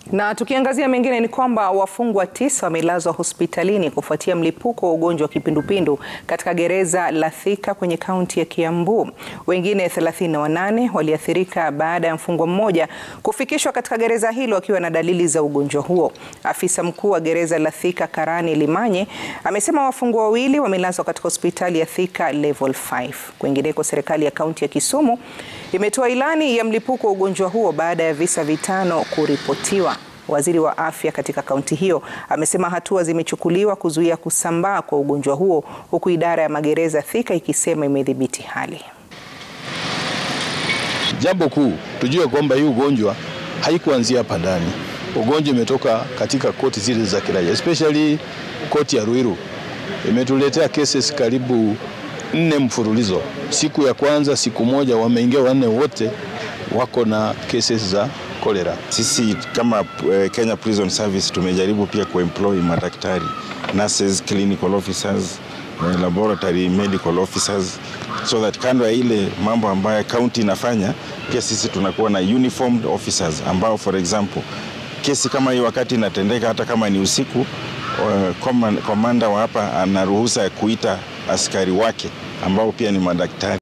Na tukiangazia mengine ni kwamba wafungwa tisa wamelazwa hospitalini kufuatia mlipuko wa ugonjwa wa kipindupindu katika gereza la Thika kwenye kaunti ya Kiambu. Wengine 38 waliathirika baada ya mfungwa mmoja kufikishwa katika gereza hilo akiwa na dalili za ugonjwa huo. Afisa mkuu wa gereza la Thika Karani Limanye amesema wafungwa wawili wamelazwa katika hospitali ya Thika Level 5. Kwingineko, serikali ya kaunti ya Kisumu imetoa ilani ya mlipuko wa ugonjwa huo baada ya visa vitano kuripotiwa. Waziri wa afya katika kaunti hiyo amesema hatua zimechukuliwa kuzuia kusambaa kwa ugonjwa huo huku idara ya magereza Thika ikisema imedhibiti hali. Jambo kuu tujue kwamba hii ugonjwa haikuanzia hapa ndani. Ugonjwa imetoka katika koti zile za kiraia, especially koti ya Ruiru imetuletea cases karibu nne mfululizo. Siku ya kwanza, siku moja wameingia wanne, wote wako na cases za kolera. Sisi kama Kenya Prison Service tumejaribu pia kuemploy madaktari, nurses, clinical officers, laboratory medical officers so that kando ya ile mambo ambayo county inafanya pia sisi tunakuwa na uniformed officers ambao for example kesi kama hii wakati inatendeka hata kama ni usiku, komanda wa hapa ana ruhusa ya kuita askari wake ambao pia ni madaktari.